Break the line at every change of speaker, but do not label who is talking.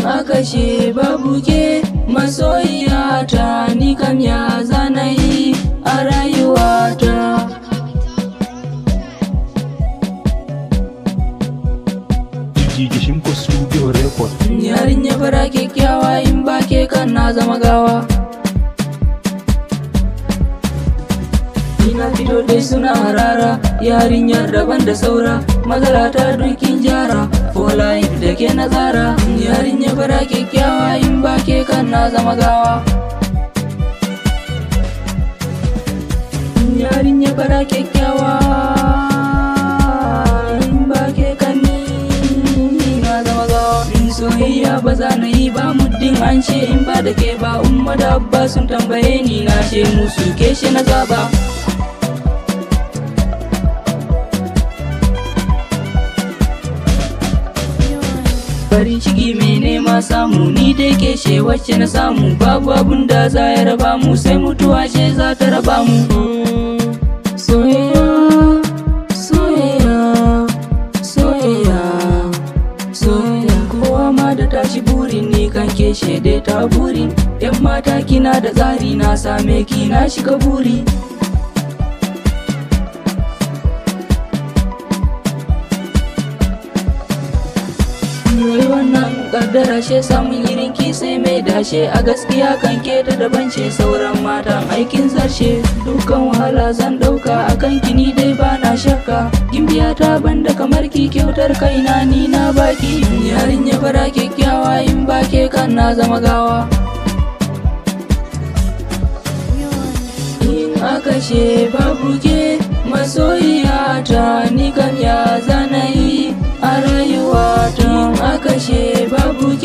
aka she babu ke masoyiyata ni kam ya zanayi a rayuwata
Jiji Shimko Studio Record.
yarinya fara kyakkyawa in ba ke kan na zama gawa Ina fito dai suna harara yarinyar daban da saura matsala ta dukin jara for life da ke nazara yarinya fara kyakkyawa in ba ke kan na zama gawa yarinya fara kyakkyawa in ba ke kan ni na zama gawa in soyayya ba za na yi ba muddin an ce in ba da ke ba umma da abba sun tambaye ni na ce musu ke shi na zaba farin ciki mai nema samu ni dai ke ce wacce na samu babu abun da za ya raba mu sai mutuwa ce za ta raba mu soyayya soyayya soyayya soyayya kowa ma da tashi burin ni kan ke shaide ta burin yan mata kina da tsari na same ki na shiga buri Wai wannan kaddara she samun irin ki sai mai dashe a gaskiya kan ke ta daban ce sauran matan aikin zarshe dukkan wahala zan dauka akan ki ni dai bana shakka gimbiya ta banda kamar ki kyautar kaina ni na baki yarinya fara kyakkyawa in ba ke kan na zama gawa in aka ce babu ke masoyiyata ni kam ya zanayi a rayuwata in aka ce babu